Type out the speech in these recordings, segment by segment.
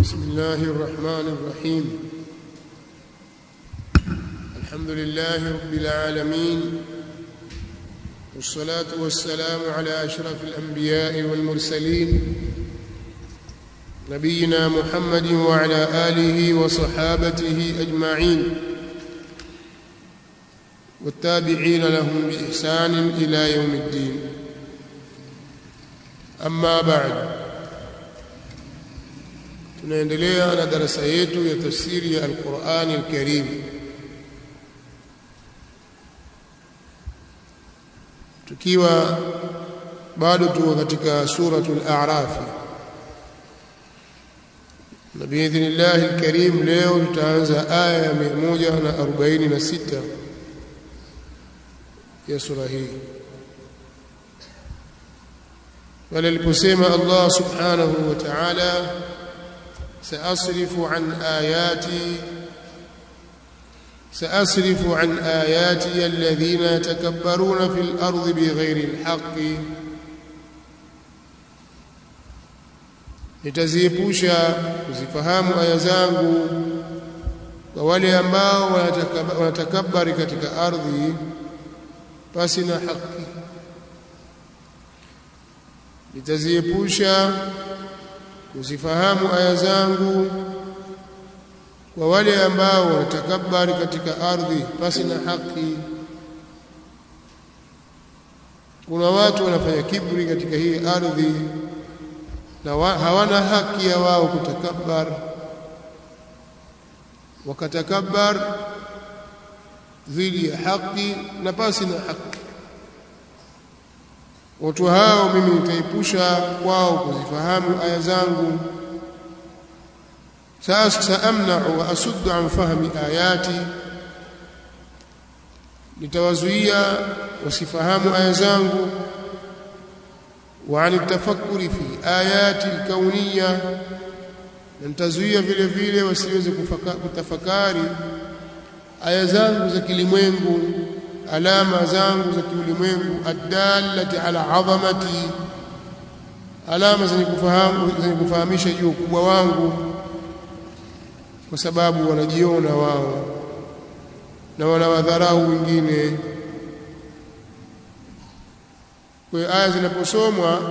بسم الله الرحمن الرحيم الحمد لله رب العالمين والصلاة والسلام على أشرف الأنبياء والمرسلين نبينا محمد وعلى آله وصحابته أجمعين والتابعين لهم بإحسان إلى يوم الدين أما بعد tunaendelea na darasa yetu ya tafsiri ya Al-Qur'an Al-Karim tukiwa bado tuko katika suratul A'raf na biidhnillah al-Karim leo tutaanza aya ya 146 ya sura hii wala aliposema Allah subhanahu wa ta'ala سأصرف عن آياتي سأصرف عن آياتي الذين يتكبرون في الأرض بغير الحق nitaziepusha kuzifahamu aya zangu kwa wale ambao wanatakabari katika ardhi pasi na haki nitaziepusha kuzifahamu aya zangu kwa wale ambao wanatakabari katika ardhi pasi na haki kuna watu wanafanya kibri katika hii ardhi na wa, hawana haki ya wao kutakabbar wakatakabbar dhidi ya haki na pasi na haki watu hao mimi nitaipusha kwao kuzifahamu aya zangu saamna'u wa asuddu an fahmi ayati nitawazuia wasifahamu aya zangu wa an tafakkuri fi ayati alkauniyya na nitazuia vile vile wasiweze kutafakari aya zangu za kilimwengu alama zangu za kiulimwengu adallati ala azamati alama zenye kufahamu zenye kufahamisha juu ukubwa wangu kwa sababu wanajiona wao na wanawadharau wengine kwa aya zinaposomwa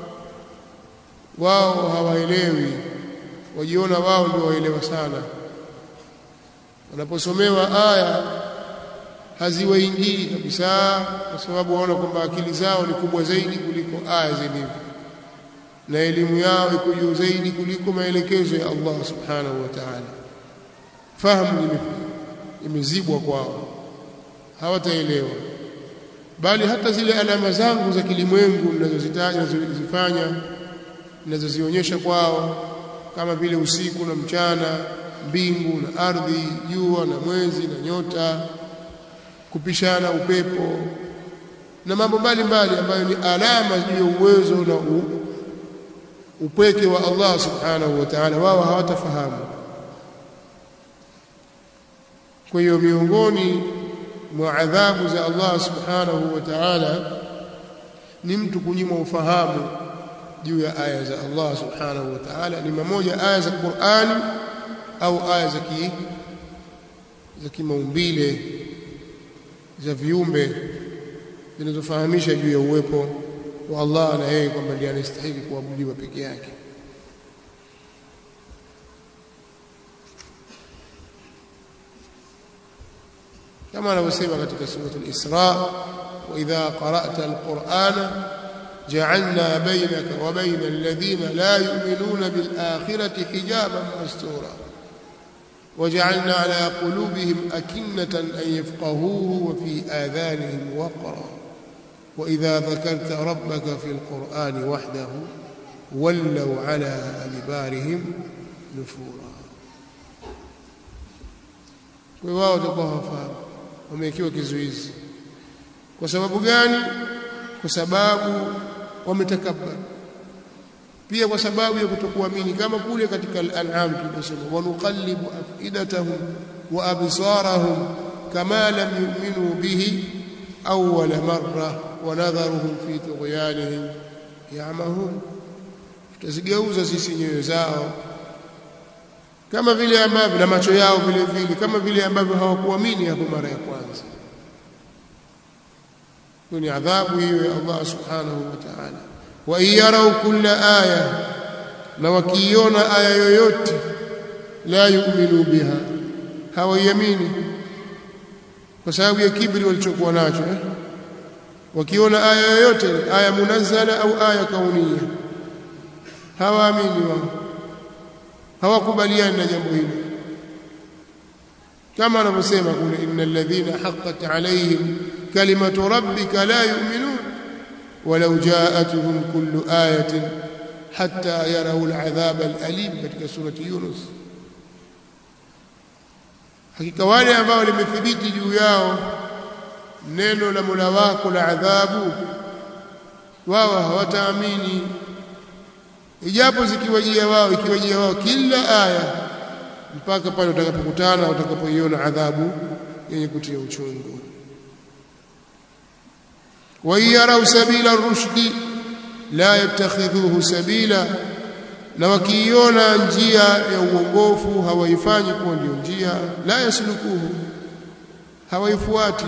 wao hawaelewi wajiona wao ndio waelewa sana wanaposomewa aya haziwaingii kabisa kwa sababu waona kwamba akili zao ni kubwa zaidi kuliko aya zilivyo na elimu yao iko juu zaidi kuliko maelekezo ya Allah subhanahu wa ta'ala fahamu imezibwa kwao hawataelewa bali hata zile alama zangu za kilimwengu ninazozitaja ninazozifanya ninazozionyesha kwao kama vile usiku na mchana mbingu na ardhi jua na mwezi na nyota kupishana upepo na mambo mbalimbali ambayo ni alama juu ya uwezo na u, upweke wa Allah subhanahu wa ta'ala wao hawatafahamu kwa hiyo miongoni mwa adhabu za Allah subhanahu wa ta'ala ni mtu kunyimwa ufahamu juu ya aya za Allah subhanahu wa ta'ala ni mmoja aya za Qur'ani au aya za ki za kimaumbile za viumbe zinazofahamisha juu ya uwepo wa Allah na yeye kwamba ndiye anastahili kuabudiwa peke yake kama anavyosema katika suratul Isra wa idha qara'ta al-Qur'ana ja'alna bainaka wa baina alladhina la yu'minuna bil akhirati hijaban mastura وجعلنا على قلوبهم أكنة أن يفقهوه وفي آذانهم وقرا وإذا ذكرت ربك في القرآن وحده ولوا على أدبارهم نفورا wao watakuwa hawafahamu wamewekewa kizuizi kwa sababu gani kwa sababu wametakabbar pia kwa sababu ya kutokuamini kama kule katika al-an'am tulisema wanuqallibu afidatahum wa absarahum kama lam yu'minu bihi awwal marra wa nadharuhum fi tughyanihim ya'mahun tutazigeuza sisi nyoyo zao kama vile ambavyo na macho yao vile vile kama vile ambavyo hawakuamini hapo mara ya kwanza ni adhabu hiyo ya Allah subhanahu wa ta'ala wa yarau kulla aya na wakiiona aya yoyote la yu'minu biha hawaiamini kwa sababu ya kibri walichokuwa nacho eh? wakiona aya yoyote aya munazzala au aya kaunia hawaamini wao hawakubaliani na jambo hilo kama anavyosema kule innal ladhina haqqat alaihim kalimatu rabbika la yu'minun walau ja'atuhum kullu ayatin hatta yarau al'adhab al'alim katika surati Yunus hakika wale ambao limethibiti juu yao neno la Mola wako la adhabu wao hawataamini ijapo zikiwajia wao ikiwajia wao kila aya mpaka pale utakapokutana utakapoiona adhabu yenye kutia uchungu wa yarau sabila rushdi la yattakhidhuhu sabila na wakiiona njia ya uongofu hawaifanyi kuwa ndio njia la yaslukuhu hawaifuati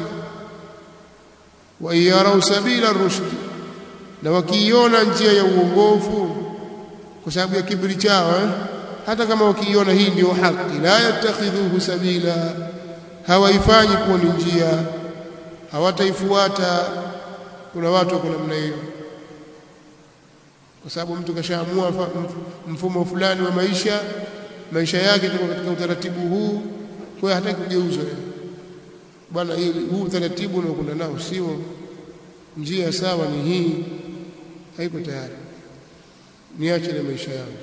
wa yarau sabila rushdi na wakiiona njia ya uongofu kwa sababu ya kibri chao eh? hata kama wakiiona hii ndio haki la yattakhidhuhu sabila hawaifanyi kuwa ni njia hawataifuata kuna watu wako namna hiyo kwa sababu mtu kashaamua mfumo fulani wa maisha maisha yake tuko katika utaratibu huu kwa hiyo hataki kugeuzwa bwana huu utaratibu unaokwenda nao sio njia sawa ni hii haiko tayari niache na maisha yangu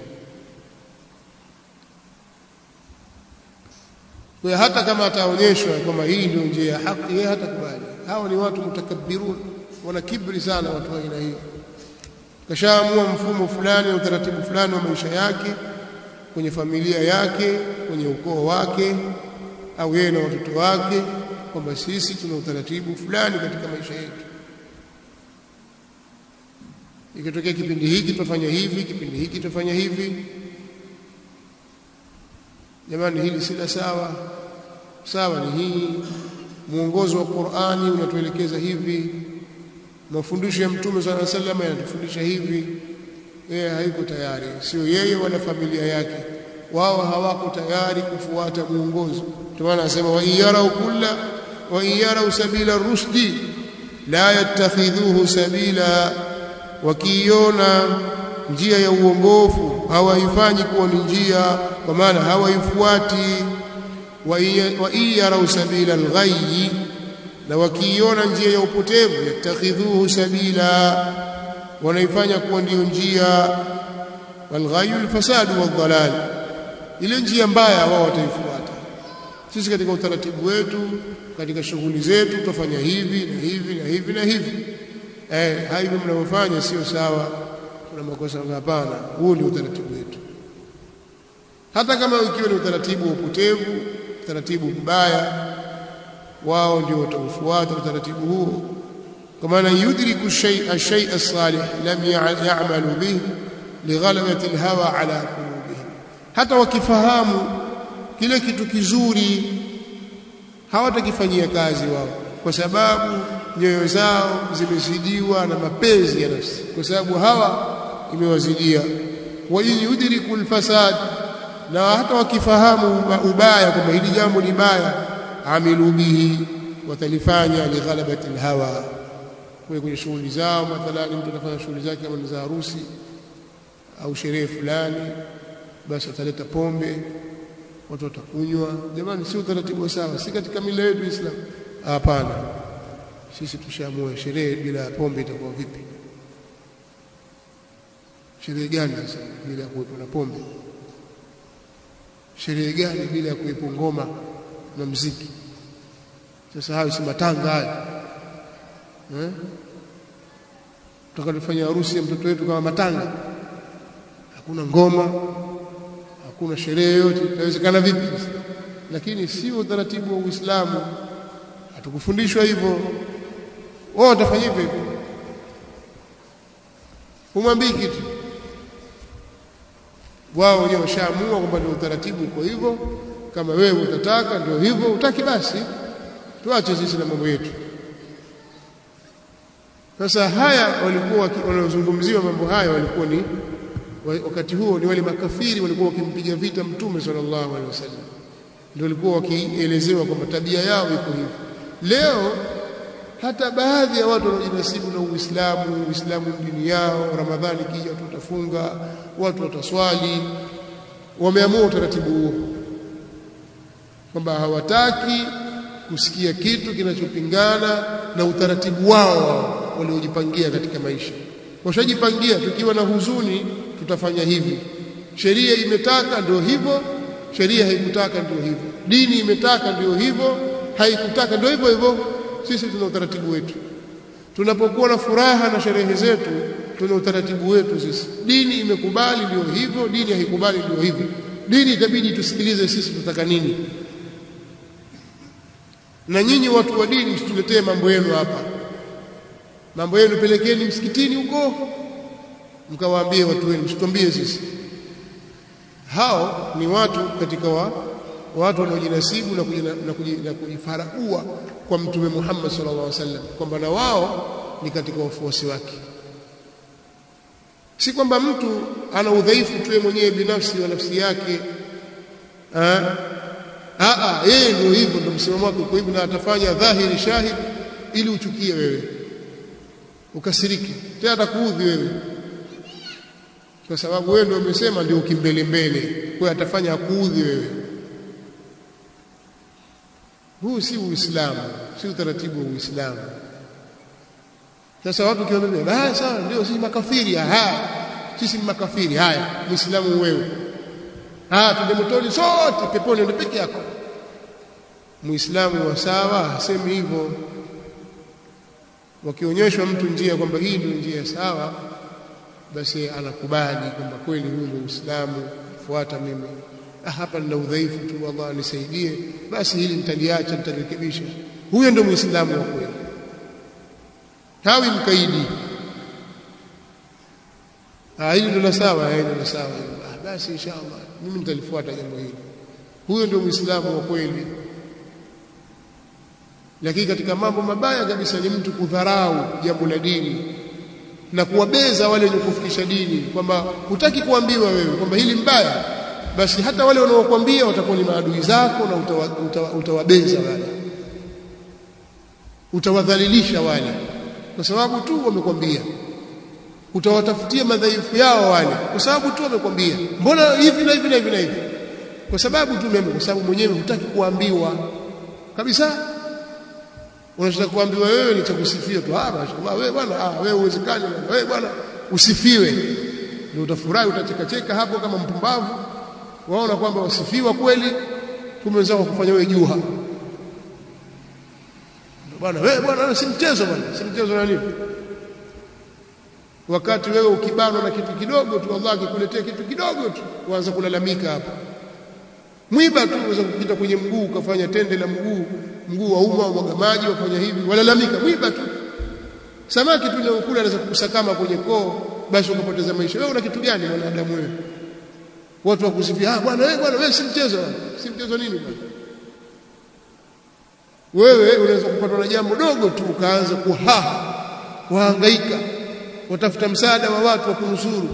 kwa hata kama ataonyeshwa kwamba hii ndio njia ya haki yeye hatakubali hao ni watu mutakabbirun wana kibri sana watu wa aina hiyo kashaamua mfumo fulani na utaratibu fulani wa maisha yake kwenye familia yake kwenye ukoo wake au yeye na watoto wake kwamba sisi tuna utaratibu fulani katika maisha yetu ikitokea kipindi hiki tutafanya hivi kipindi hiki tutafanya hivi jamani hili si la sawa sawa ni hii muongozo wa Qur'ani unatuelekeza hivi mafundisho ya mtume صلى الله عليه وسلم yanatufundisha hivi yeye haiko tayari sio yeye wala familia yake wao hawako tayari kufuata muongozo ndio maana anasema wa yarau kulla wa yarau sabila rushdi la yattakhidhuhu sabila wakiiona njia ya uongofu hawaifanyi kuwa ni njia kwa maana hawaifuati wa yarau sabila alghayyi na wakiiona njia ya upotevu yattakhidhuhu sabila wanaifanya kuwa ndiyo njia walghayyu alfasadu wadhalal ile njia mbaya wao wataifuata sisi katika utaratibu wetu katika shughuli zetu tutafanya hivi na hivi na hivi na hivi eh hivi mnavyofanya sio sawa kuna makosa hapana huu ni utaratibu wetu hata kama ukiwa ni utaratibu wa upotevu utaratibu mbaya wao ndio wataufuata utaratibu huo kwa maana yudriku shay'a shay'a salih lam ya'malu bihi lighalabati alhawa ala qulubihim hata wakifahamu kile kitu kizuri hawatakifanyia kazi wao kwa sababu nyoyo zao zimezidiwa na mapenzi ya nafsi kwa sababu hawa imewazidia wa yudriku alfasad na hata wakifahamu ubaya kwamba hili jambo ni baya amilu bihi watalifanya lighalabati alhawa kwa kwenye shughuli zao mathalani mtu anafanya shughuli zake kama ni za harusi au sherehe fulani basi ataleta pombe watu watakunywa jamani si utaratibu sawa si katika mila yetu Islam hapana sisi tushaamua sherehe bila pombe itakuwa vipi sherehe gani sasa bila ya kuwepo na pombe sherehe gani bila ya kuwepo ngoma na mziki sasa hayo si matanga haya eh tutakafanya harusi ya mtoto wetu kama matanga hakuna ngoma hakuna sherehe yote inawezekana vipi lakini sio utaratibu wa Uislamu hatukufundishwa hivyo wao watafanya hivyo humwambii kitu wao wenyewe washaamua kwamba ndio utaratibu uko hivyo kama wewe utataka ndio hivyo utaki basi tuache sisi na mambo yetu sasa haya walikuwa wanaozungumziwa mambo haya walikuwa ni wakati huo ni wale makafiri walikuwa wakimpiga vita mtume sallallahu alaihi wasallam ndio walikuwa wakielezewa kwamba tabia yao iko hivi leo hata baadhi ya watu wanaojinasibu na Uislamu Uislamu dini yao Ramadhani kija watu watafunga watu wataswali wameamua utaratibu huo kwamba hawataki kusikia kitu kinachopingana na utaratibu wao waliojipangia katika maisha washajipangia tukiwa na huzuni tutafanya hivi sheria imetaka ndio hivyo sheria haikutaka ndio hivyo dini imetaka ndio hivyo haikutaka ndio hivyo hivyo sisi tuna utaratibu wetu tunapokuwa na furaha na sherehe zetu tuna utaratibu wetu sisi dini imekubali ndio hivyo dini haikubali ndio hivyo dini itabidi tusikilize sisi tutaka nini na nyinyi watu wa dini msituletee mambo yenu hapa mambo yenu pelekeni msikitini huko mkawaambie watu wenu msitwambie sisi hao ni watu katika wa, watu wanaojinasibu na, kujina, na, kujina, na kujifaragua kwa mtume Muhammad sallallahu alaihi wasallam kwamba na wao ni katika wafuasi wake si kwamba mtu ana udhaifu tu mwenyewe binafsi wa nafsi yake a yeye ndio hivyo ndio msimamo wake kwa hivyo na atafanya dhahiri shahid ili uchukie wewe ukasiriki tena atakuudhi wewe kwa sababu wewe ndio umesema ndio ukimbele mbele kwa atafanya akuudhi wewe huu si uislamu si utaratibu wa uislamu sasa watu kiambia ah sawa ndio sisi makafiri aha sisi ni makafiri haya muislamu wewe ah tuende motoni sote peponi ndio peke yako muislamu wa sawa hasemi hivyo wakionyeshwa mtu njia kwamba hii ndio njia sawa basi anakubali kwamba kweli huu ndio Uislamu fuata mimi ah, hapa nina udhaifu tu Allah nisaidie basi hili nitaliacha nitalirekebisha huyo ndio muislamu wa kweli hawi mkaidi ah hili ndio sawa hili ndio sawa ah, basi inshallah mimi nitalifuata jambo hili huyo ndio muislamu wa kweli lakini katika mambo mabaya kabisa ni mtu kudharau jambo la dini na kuwabeza wale wenye kufikisha dini kwamba hutaki kuambiwa wewe kwamba hili mbaya basi hata wale wanaokuambia watakuwa ni maadui zako na utawa, utawa, utawabeza wale utawadhalilisha wale kwa sababu tu wamekwambia utawatafutia madhaifu yao wale kwa sababu tu wamekwambia mbona hivi na hivi na hivi na hivi kwa sababu tu mimi kwa sababu mwenyewe hutaki kuambiwa kabisa unataka kuambiwa wewe ni cha kusifia tu ah mashaallah wewe bwana ah wewe uwezekani wewe bwana usifiwe ndio utafurahi utacheka cheka hapo kama mpumbavu waona kwamba wasifiwa kweli kumbe wenzako kufanya wewe juha bwana wewe bwana si mchezo bwana si mchezo na nini wakati wewe ukibanwa na kitu kidogo tu Allah akikuletea kitu kidogo tu uanza kulalamika hapa mwiba tu unaweza kupita kwenye mguu ukafanya tende la mguu mguu wa umma mwaga maji wafanya hivi walalamika mwiba tu samaki tu leo kula anaweza kukusakama kwenye koo basi ukapoteza maisha wewe una kitu gani mwanadamu wewe watu wakusifia ah bwana wewe bwana wewe si mchezo si mchezo nini bwana wewe unaweza kupatwa na jambo dogo tu ukaanza kuhaha wahangaika watafuta msaada wa watu wa kunusuru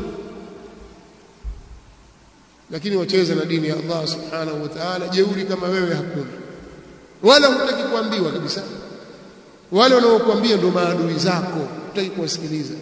lakini wacheza na dini ya Allah subhanahu wa ta'ala jeuri kama wewe hakuna wala hutaki kuambiwa kabisa wale wanaokuambia ndio maadui zako hutaki kuwasikiliza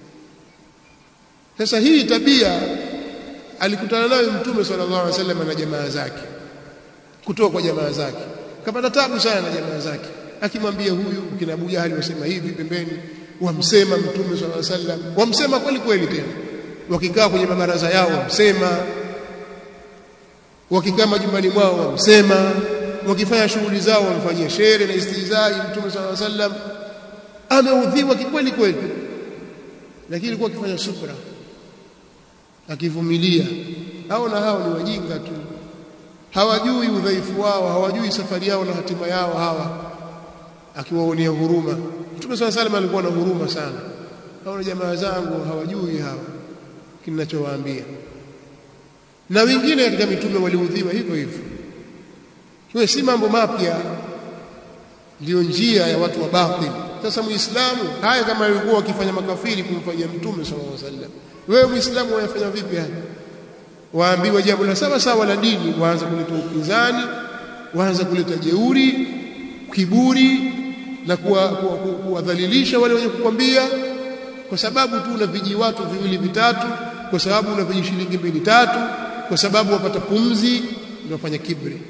sasa hii tabia alikutana nayo mtume sallallahu alaihi wasallam na jamaa zake kutoka kwa jamaa zake kapata tabu sana na jamaa zake akimwambia huyu kina Abu Jahali wasema hivi pembeni wamsema mtume sallallahu alaihi wasallam wamsema kweli kweli tena wakikaa kwenye mabaraza yao wamsema wakikaa majumbani mwao wamsema wakifanya shughuli zao wamfanyia shere na istizai mtume sallallahu alaihi wasallam ameudhiwa kikweli kweli lakini alikuwa akifanya subra akivumilia hao na hao ni wajinga tu hawajui udhaifu wao hawajui safari yao na hatima yao hawa akiwaonea huruma mtume sallallahu alaihi alikuwa na huruma sana hao na jamaa zangu hawajui hawa kinachowaambia na wengine katika mitume waliudhiwa hivyo hivyo kwa si mambo mapya ndio njia ya watu wa batili sasa muislamu haya kama walikuwa wakifanya makafiri kumfanyia mtume sallallahu alaihi wasallam wewe muislamu wayafanya vipi haya waambiwa jambo la sawa sawa la dini waanza kuleta upinzani waanza kuleta jeuri kiburi na kuwadhalilisha wale wenye kukwambia kwa sababu tu una viji watu viwili vitatu kwa sababu una viji shilingi mbili tatu kwa sababu wapata pumzi ndio wafanya kibri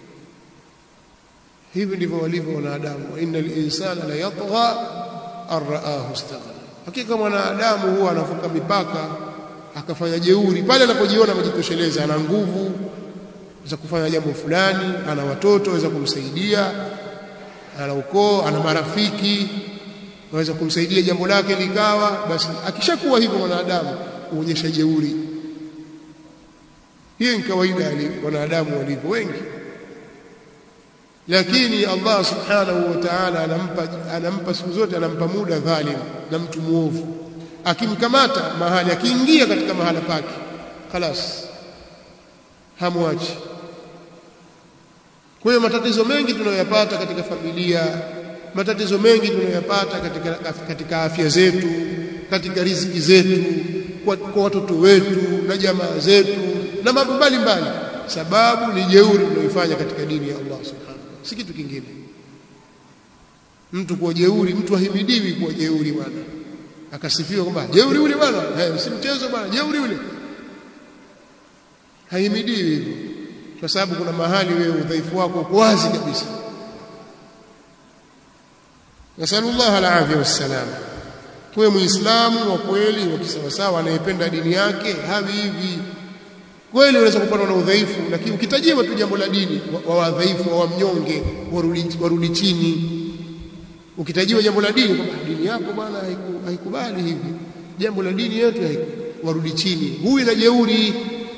hivi ndivyo walivyo wanadamu wa innal insana la yatgha arraahu istaghna hakika mwanadamu huwa anavuka mipaka akafanya jeuri pale anapojiona amejitosheleza ana nguvu za kufanya jambo fulani ana watoto waweza kumsaidia ana ukoo ana marafiki waweza kumsaidia jambo lake likawa basi akishakuwa hivyo mwanadamu huonyesha jeuri hiyo ni kawaida ya wanadamu walivyo wengi lakini Allah subhanahu wa ta'ala anampa anampa siku zote anampa muda dhalim na mtu muovu akimkamata mahali akiingia katika mahala pake خلاص hamwachi kwa hiyo matatizo mengi tunayoyapata katika familia matatizo mengi tunayoyapata katika katika afya zetu katika riziki zetu kwa, kwa watoto wetu na jamaa zetu na mambo mbalimbali sababu ni jeuri tunayoifanya katika dini ya Allah subhanahu si kitu kingine mtu kuwa jeuri mtu ahimidiwi kuwa jeuri bwana akasifiwa kwamba jeuri ule bwana eh si mchezo bwana jeuri ule haimidiwi hivyo kwa sababu kuna mahali wewe udhaifu wako uko wazi kabisa nasallallahu alafia wassalam tuwe muislamu wa kweli wa kisawasawa anayependa dini yake havi hivi kweli unaweza kupatwa na udhaifu lakini ukitajiwa tu jambo la dini wa wadhaifu wa mnyonge warudi, warudi chini ukitajiwa jambo la dini kwamba dini yako bwana haikubali hivi jambo la dini yetu warudi chini huyu na jeuri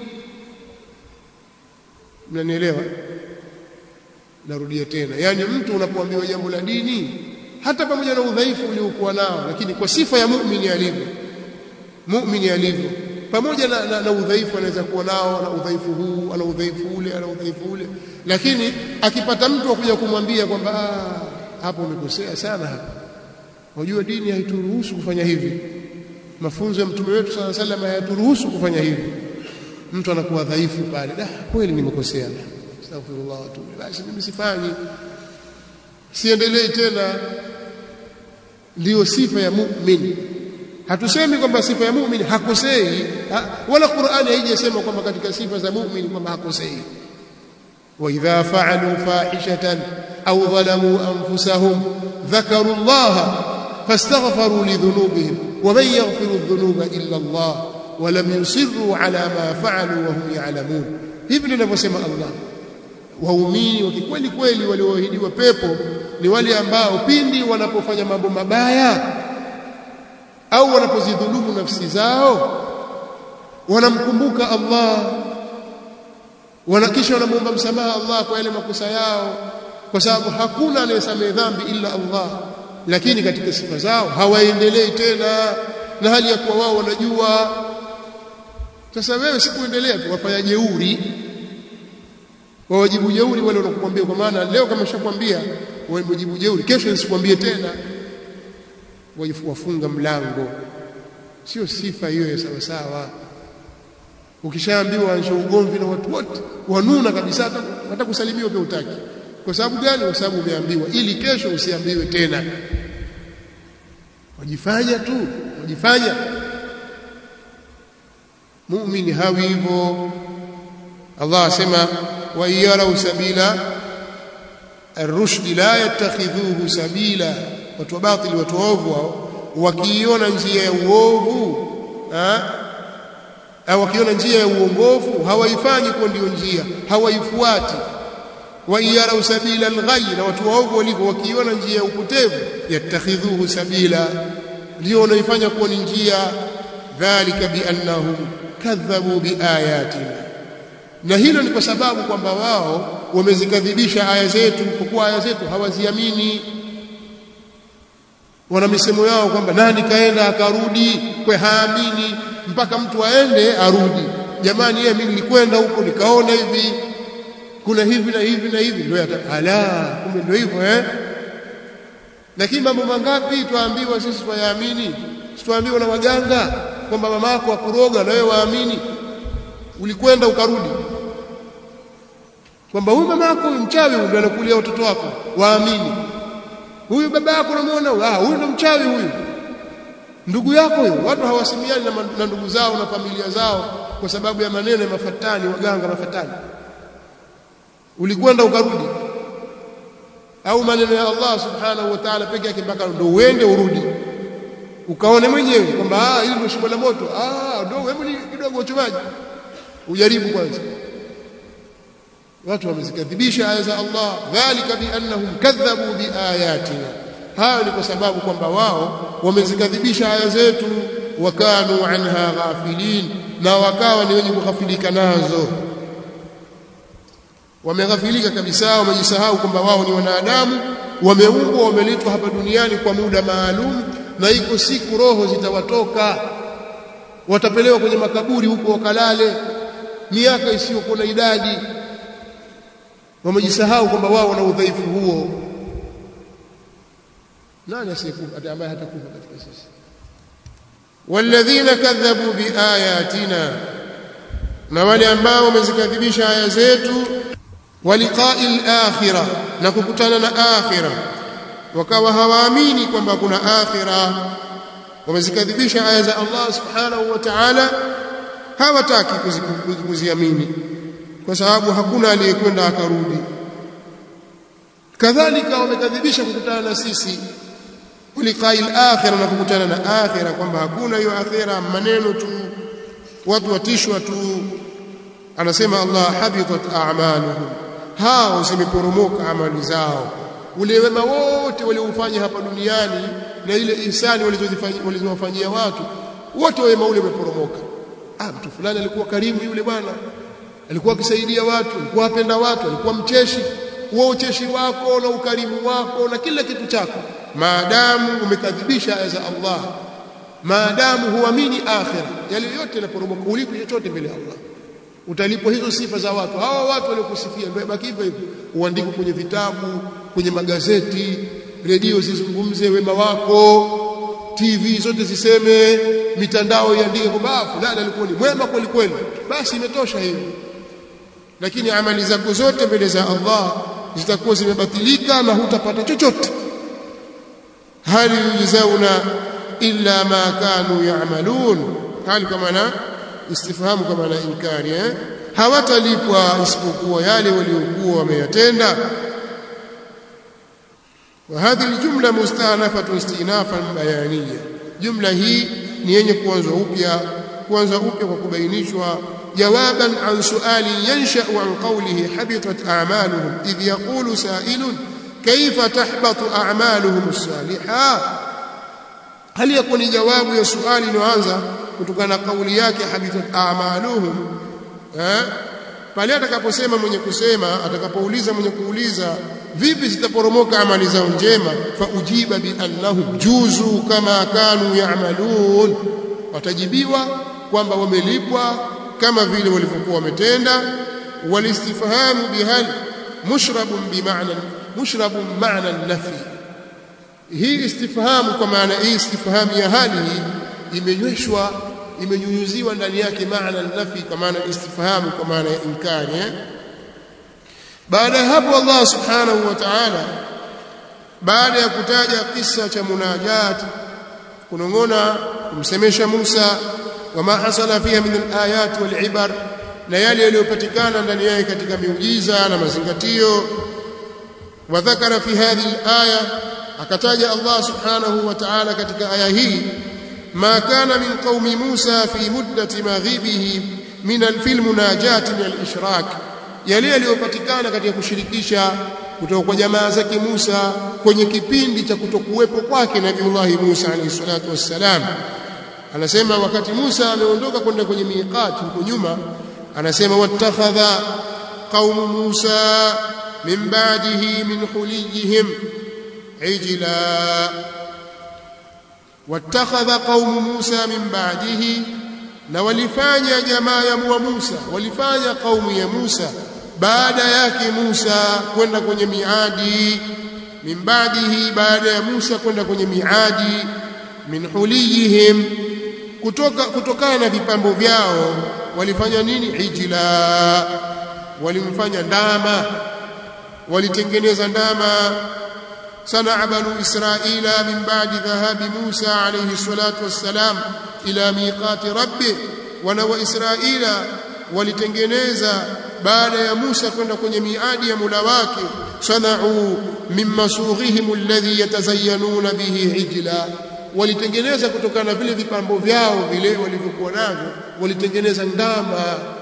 mnanielewa narudia tena yani mtu unapoambiwa jambo la dini hata pamoja na udhaifu uliokuwa nao lakini kwa sifa ya muumini alivyo muumini alivyo pamoja na, na, na udhaifu anaweza kuwa nao na udhaifu huu ana udhaifu ule ana udhaifu ule lakini akipata mtu akuja kumwambia kwamba hapo umekosea sana hapa unajua dini haituruhusu kufanya hivi mafunzo ya mtume wetu sallallahu alaihi wasallam hayaturuhusu kufanya hivi mtu anakuwa dhaifu pale da kweli nimekosea astaghfirullah wa atubu basi mimi sifanyi siendelee tena ndiyo sifa ya mu'min hatusemi kwamba sifa ya mu'min hakosei ha, wala Qur'ani haijasema kwamba katika sifa za mu'min kwamba hakosei wa idha fa'alu fahishatan aw dhalamu anfusahum dhakaru Allah fastaghfaru lidhunubihim wa man yaghfiru adh-dhunuba illa Allah wa lam yusirru ala ma fa'alu wa hum ya'lamun hivi ninavyosema Allah waumini wa kweli kweli walioahidiwa pepo ni wale ambao pindi wanapofanya mambo mabaya au wanapozidhulumu nafsi zao wanamkumbuka Allah wanakisha wanamuomba msamaha Allah kwa yale makosa yao kwa sababu hakuna anayesamehe dhambi ila Allah lakini katika sifa zao hawaendelei tena na hali ya kuwa wao wanajua sasa wewe sikuendelea tu wafanya jeuri wawajibu jeuri wale wanakukwambia kwa maana leo kama nishakwambia wajibu jeuri kesho nisikwambie tena wafunga mlango sio sifa hiyo ya sawa sawa ukishaambiwa ansha ugomvi na watu wote wanuna kabisa hata kusalimiwa pia utaki kwa sababu gani kwa sababu umeambiwa ili kesho usiambiwe tena wajifanya tu wajifanya muumini hawi hivyo Allah asema wa yarau sabila الرشد لا يتخذوه سبيلا watu wa batili watu waovu wao wakiiona njia ya uovu au wakiona njia ya uongofu hawaifanyi kwa ndio njia hawaifuati wa yarau sabila alghayy na watu waovu walivyo wakiiona njia ya upotevu yatakhidhuhu sabila ndio wanaifanya kuwa ni njia dhalika biannahum kadhabu biayatina na hilo ni kwa sababu kwamba wao wamezikadhibisha aya zetu kwa kuwa aya zetu hawaziamini wana misemo yao kwamba nani kaenda akarudi kwa haamini mpaka mtu aende arudi jamani yeye mimi nilikwenda huko nikaona hivi kuna hivi na hivi na hivi ndio ala kumbe ndio hivyo eh lakini mambo mangapi tuambiwa sisi tuyaamini tuambiwa na waganga kwamba mamako akuroga na wewe waamini ulikwenda ukarudi kwamba huyu mamako huyu mchawi huyu ndio anakulia watoto wako waamini huyu baba yako unamuona ah huyu ndo mchawi huyu ndugu yako huyo watu hawasimiani na, na ndugu zao na familia zao kwa sababu ya maneno ya mafatani waganga mafatani ulikwenda ukarudi au maneno ya Allah subhanahu wa ta'ala peke yake mpaka ndo uende urudi ukaone mwenyewe kwamba ah hili ndio shimo la moto ah ndio hebu ni kidogo uchomaji ujaribu kwanza watu wamezikadhibisha aya za Allah dhalika biannahum kadhabu biayatina hayo ni kwa sababu kwamba wao wamezikadhibisha aya zetu wakanu anha ghafilin na wakawa ni wenye kughafilika nazo wameghafilika kabisa wamejisahau kwamba wao ni wanadamu wameumbwa wameletwa hapa duniani kwa muda maalum na iko siku roho zitawatoka watapelewa kwenye makaburi huko wakalale miaka isiyokuwa na idadi wamejisahau kwamba wao wana udhaifu huo nani asiyekufa ambaye hatakufa katika sisi walladhina kadhabu biayatina na wale ambao wamezikadhibisha aya zetu waliqai al-akhirah na kukutana na akhirah wakawa hawaamini kwamba kuna akhirah wamezikadhibisha aya za Allah subhanahu wa ta'ala hawataki kuziamini kwa sababu hakuna aliyekwenda akarudi kadhalika wamekadhibisha kukutana na sisi uliqai al-akhirah na kukutana na akhirah kwamba hakuna hiyo akhirah maneno tu watu watishwa tu anasema Allah habitat a'maluhum hao zimeporomoka amali zao ule wema wote waliofanya hapa duniani na ile ihsani walizowafanyia watu wote wema ule umeporomoka ah mtu fulani alikuwa karimu yule bwana alikuwa akisaidia watu alikuwa apenda watu alikuwa mcheshi huo ucheshi wako na ukarimu wako na kila kitu chako maadamu umekadhibisha aya za Allah maadamu huamini akhira yale yote yanaporomoka ulipo chochote mbele ya Allah utalipwa hizo sifa za watu hawa watu waliokusifia ndio baki hivyo hivyo uandike kwenye vitabu kwenye magazeti redio zizungumze wema wako TV zote ziseme mitandao iandike kwamba fulani alikuwa ni mwema kweli kweli basi imetosha hiyo lakini amali zako zote mbele za Allah zitakuwa zimebatilika na hutapata chochote hal yujzauna illa ma kanu ya'malun hali kama na istifhamu kama na inkari eh hawatalipwa isipokuwa yale waliokuwa wameyatenda وهذه الجملة مستأنفة استئنافا بيانيا جملة هي ni yenye kuanza upya kuanza upya kwa kubainishwa jawaban an suali yansha'u an qawlihi habitat a'maluhum idh yaqulu sa'ilun kayfa tahbatu a'maluhum as-salihah hal yakuni jawabu ya suali inaanza kutokana na kauli yake habitat a'maluhum eh pale atakaposema mwenye kusema atakapouliza mwenye kuuliza vipi zitaporomoka amali zao njema fa ujiba bi annahum juzu kama kanu ya'malun watajibiwa kwamba wamelipwa kama vile walivyokuwa wametenda walistifhamu bihal mushrabun bimaana mushrabun maana nafi hii istifhamu kwa maana hii istifhamu ya hali hii imenyweshwa imenyunyuziwa ndani yake maana nafi kwa maana istifhamu kwa maana ya inkari eh? baada ya hapo Allah subhanahu wa ta'ala baada ya kutaja kisa cha munajat kunongona kumsemesha Musa wama hasala fiha min alayat wal ibar na yale yaliyopatikana ndani yake katika miujiza na mazingatio wadhakara fi hadhihi alaya akataja Allah subhanahu wa ta'ala katika aya hii ما كان من قوم موسى في مدة مغيبه من الفيل مناجات من الإشراك yale yaliyopatikana katika kushirikisha kutoka kwa jamaa zake Musa kwenye kipindi cha kutokuwepo kwake Nabiiullah Musa alayhi salatu wassalam anasema wakati Musa ameondoka kwenda kwenye miqati huko nyuma anasema wattakhadha qaumu Musa min ba'dihi min huliyihim ijla واتخذ قوم موسى من بعده na walifanya jamaa ya wa Musa walifanya kaumu ya Musa baada yake Musa kwenda kwenye miadi min ba'dihi baada ya Musa kwenda kwenye miadi min huliyihim kutoka kutokana na vipambo vyao walifanya nini ijla walimfanya ndama walitengeneza ndama sanaa banu israila min ba'di dhahabi Musa alayhi salatu wassalam ila miqati rabbi wana wa israila walitengeneza baada ya Musa kwenda kwenye miadi ya mula wake sanau min masughihim alladhi yatazayyanuna bihi ijla walitengeneza kutokana na vile vipambo vyao vile walivyokuwa navyo walitengeneza ndama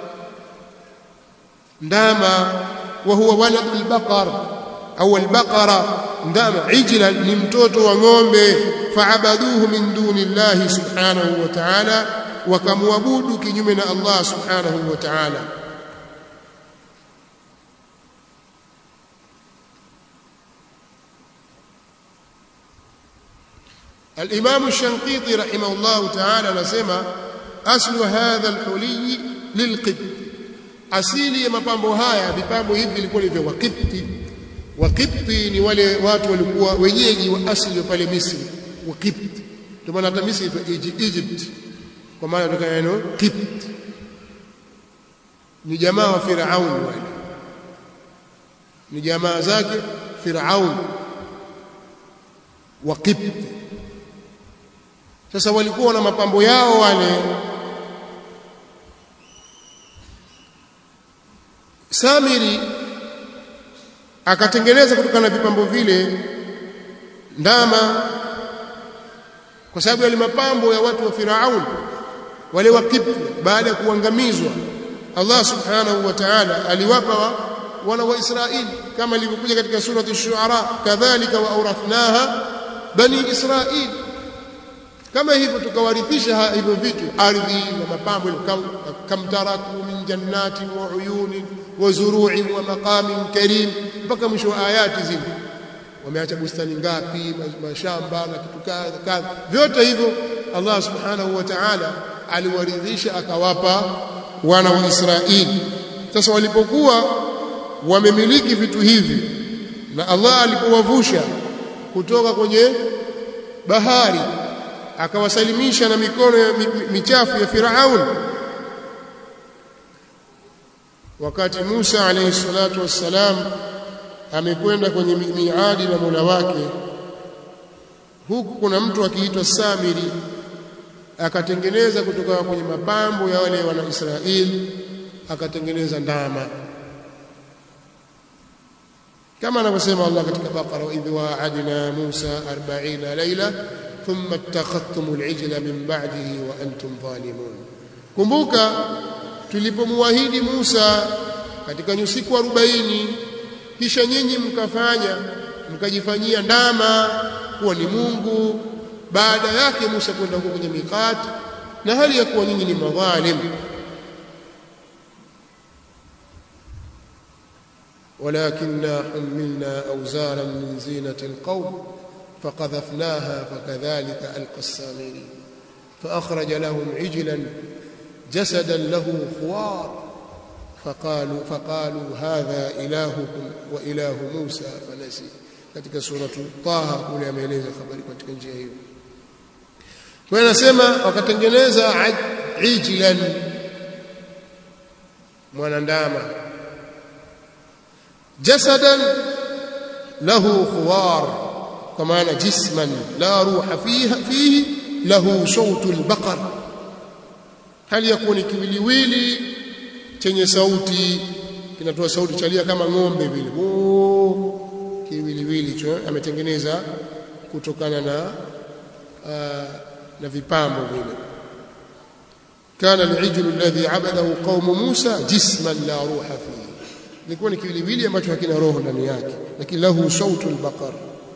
ndama wa huwa walad albaqar au albaqara ndama ijla ni mtoto wa ng'ombe faabaduhu min duni llahi subhanahu wa ta'ala wakamwabudu kinyume na Allah subhanahu wa ta'ala الإمام الشنقيطي رحمه الله تعالى نسمى أصل هذا الحلي للقبط asili ya mapambo haya vipambo hivi vilikuwa ni vya Wakipti Wakipti ni wale watu walikuwa wenyeji wa asili wa pale Misri Wakipti ndio maana hata Misri inaitwa Egypt kwa maana kutoka neno Kipt ni jamaa wa Firaun wale ni jamaa zake Firaun Wakipti sasa walikuwa na mapambo yao wale Samiri akatengeneza kutokana na vipambo vile ndama kwa sababu yale mapambo ya watu wa Firaun wale wa Kipti baada ya kuangamizwa Allah subhanahu wa ta'ala aliwapa wa, wana wa Israeli kama ilivyokuja katika surati ash-shu'ara kadhalika wa awrathnaha bani Israeli kama hivyo tukawarithisha hivyo vitu ardhi na mapambo kam, kam taraku min jannatin wa uyunin wa zuru'in wa maqamin karim mpaka mwisho wa ayati zile wameacha bustani ngapi mashamba na kitu kadha kadha vyote hivyo Allah subhanahu wa ta'ala aliwaridhisha akawapa wana wa Israeli sasa walipokuwa wamemiliki vitu hivi na Allah alipowavusha kutoka kwenye bahari akawasalimisha na mikono ya michafu ya Firaun wakati Musa alayhi salatu wassalam amekwenda kwenye miadi na Mola wake huku kuna mtu akiitwa Samiri akatengeneza kutoka kwenye mapambo ya wale wana Israeli akatengeneza ndama kama anavyosema Allah katika Baqara idh wa'adna Musa 40 laila thumma ittakhadhtum al-ijla min ba'dihi wa antum zalimun kumbuka tulipomwahidi Musa katika nyusiku 40 kisha nyinyi mkafanya mkajifanyia ndama kuwa ni Mungu baada yake Musa kwenda huko kwenye mikati na hali ya kuwa nyinyi ni madhalim ولكننا حملنا أوزارا من زينة القوم فقذفناها فكذلك ألقى السامري فأخرج لهم عجلا جسدا له خوار فقالوا فقالوا هذا إلهكم وإله موسى فنسي katika suratu Taha kule ameeleza habari katika njia hiyo. Kwa hiyo anasema wakatengeneza ijlan mwanandama jasadan lahu khuwar kwa maana jisman la ruha fiha fihi lahu sautu albaqar hali ya kuwa ni kiwiliwili chenye sauti kinatoa sauti chalia kama ng'ombe vile kiwiliwili cho ametengeneza kutokana na uh, na vipambo vile kana al-ijlu alladhi abadahu qaum Musa jisman la ruha fihi ilikuwa ni kiwiliwili ambacho hakina roho ndani yake lakini lahu sautu al-baqar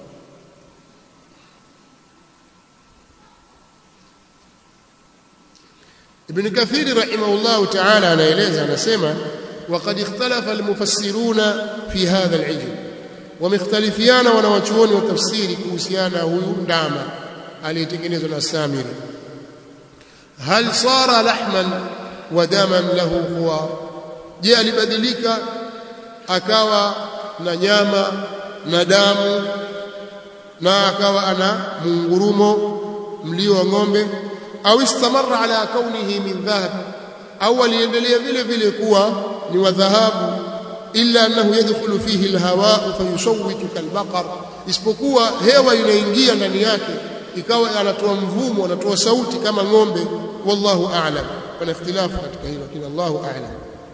Ibn Kathir rahimahullah ta'ala anaeleza anasema وقد اختلف المفسرون في هذا العجل wamekhtalifiana wanawachuoni wa tafsiri kuhusiana huyu ndama aliyetengenezwa na Samiri hal sara lahman wa daman lahu huwa je alibadilika akawa na nyama na damu na akawa ana mungurumo mlio wa ng'ombe au istamarra ala kaunihi min dhahab au aliendelea vile vile kuwa ni wa dhahabu illa annahu yadkhulu fihi alhawa fayusawwitu kalbaqar isipokuwa hewa inaingia ndani yake ikawa anatoa mvumo anatoa sauti kama ng'ombe wallahu a'lam kuna ikhtilafu katika hilo lakini Allahu a'lam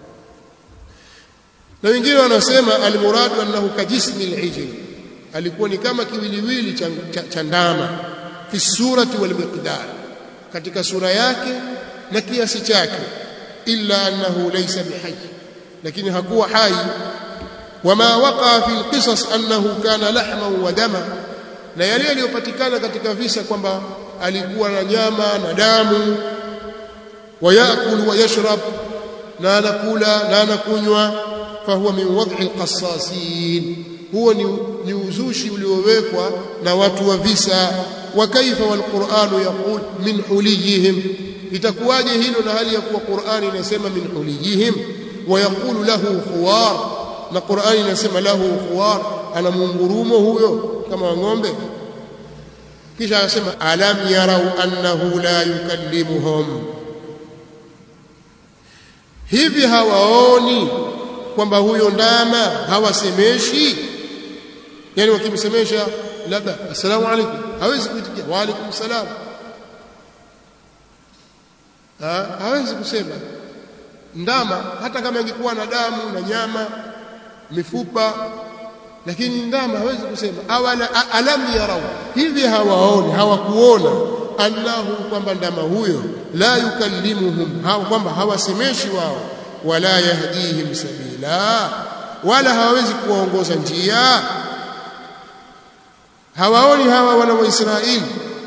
na wengine wanasema almuradu annahu kajismi alijl alikuwa ni kama kiwiliwili cha, cha, cha ndama fi surati wal miqdar katika sura yake na kiasi chake illa annahu laysa bihayy lakini hakuwa hai wama waqa fi alqisas annahu kana lahman wa dama na yale yaliyopatikana katika visa kwamba alikuwa na nyama na damu wayakul wa yashrab na anakula na anakunywa fahuwa min wad'i alqassasin huo ni, ni uzushi uliowekwa na watu wa visa wa kaifa walquranu yaqul min huliyihim itakuwaje hilo na hali ya kuwa Qur'ani inasema min huliyihim wa yaqulu lahu khuwar na Qur'ani inasema lahu khuwar ana mungurumo huyo kama ng'ombe kisha anasema alam yarau annahu la yukallimuhum hivi hawaoni kwamba huyo ndama hawasemeshi yani wakimsemesha labda assalamu alaykum hawezi kuitikia wa alaykum salam ha hawezi kusema ndama hata kama ingekuwa na damu na nyama mifupa lakini ndama hawezi kusema awala alam yarau hivi hawaoni hawakuona annahu kwamba ndama huyo la yukallimuhum hawa kwamba hawasemeshi wao wala yahdihim sabila wala hawawezi kuwaongoza njia hawaoni hawa wana wa Israeli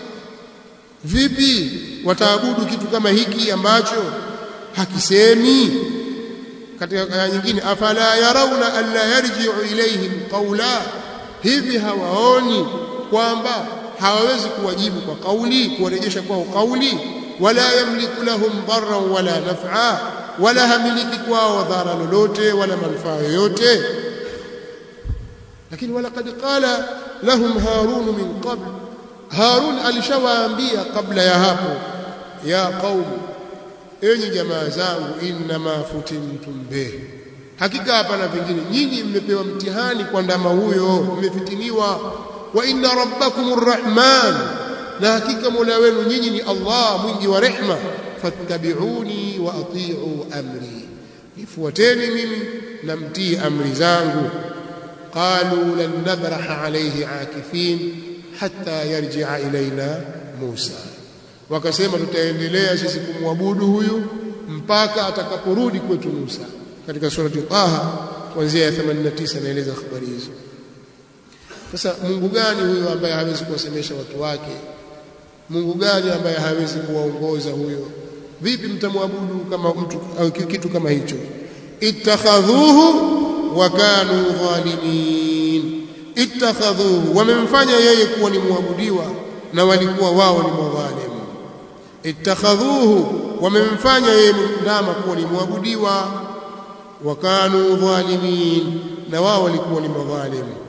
vipi wataabudu kitu kama hiki ambacho hakisemi katika aya nyingine afala yarawna alla yarji'u ilayhim qawla hivi hawaoni kwamba hawawezi kuwajibu kwa kauli kuwarejesha kwao kauli wala yamliku lahum darran wala naf'a wala hamiliki kwao dhara lolote wala manufaa yoyote lakini walaqad qala lahum harun min qabl harun alishawaambia kabla ya hapo ya qaum enyi jamaa zangu inma futintum bih hakika hapana vingine nyinyi mmepewa mtihani kwa ndama huyo mmefitiniwa wa inna rabbakumur rahman na hakika mola wenu nyinyi ni Allah mwingi wa rehma fattabi'uni wa ati'u amri nifuateni mimi na mtii amri zangu qalu lan nabraha alayhi akifin hatta yarji'a ilaina Musa wakasema tutaendelea sisi kumwabudu huyu mpaka atakaporudi kwetu Musa katika surati Taha kuanzia ya 89 naeleza habari hizo sasa Mungu gani huyo ambaye hawezi kuwasemesha watu wake Mungu gani ambaye hawezi kuwaongoza huyo vipi mtamwabudu kama mtu au kitu kama hicho ittakhadhuhu wa kanu dhalimin ittakhadhuhu wamemfanya yeye kuwa ni muabudiwa na walikuwa wao ni madhalimu ittakhadhuhu wamemfanya yeye ndama kuwa ni muabudiwa wa kanu dhalimin na wao walikuwa ni madhalimu